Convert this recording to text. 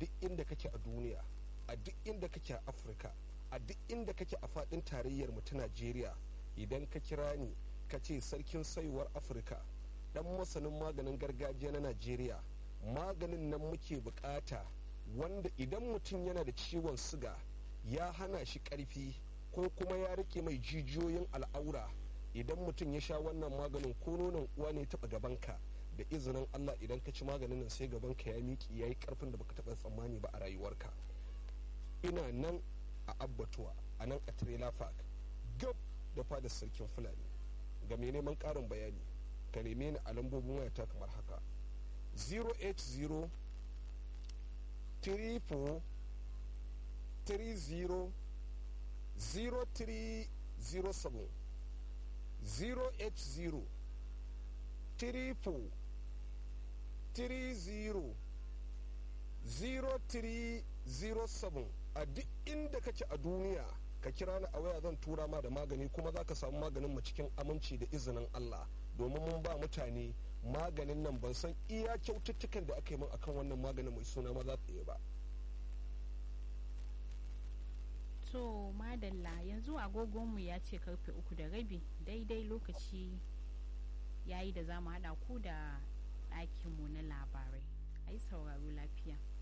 duk inda kake a duniya a duk inda kake a afirka a duk inda kake a faɗin tarayyar mu ta najeriya idan ka kira ni ka ce sarkin saiwar afirka dan masanin maganin gargajiya na najeriya maganin nan muke bukata wanda idan mutum yana da ciwon siga ya hana shi karfi ko kuma ya rike mai jijiyoyin al'aura idan mutum ya sha wannan maganin ko nonon uwa ne taɓa gabanka da izinin allah idan ka ci maganin nan sai gabanka ya miƙi ya yi ƙarfin da baka taɓa tsammani ba a rayuwarka ina nan a abbatuwa a nan a trailer park gab da fadar sarkin fulani ga mai neman ƙarin bayani ka neme ni a lambobin wayata kamar haka 080 34 30 0307 080 34 30 0307 a duk inda kake a duniya ka kira ni a waya zan tura ma da magani kuma za ka samu maganin mu cikin aminci da izinin Allah domin mun ba mutane maganin nan ban san iya kyaututtukan da aka yi min akan wannan maganin mai suna maza tsaye ba to madalla yanzu agogonmu ya ce karfe uku da rabi daidai lokaci yayi da za mu haɗa ku da ɗakinmu na labarai a yi sauraro lafiya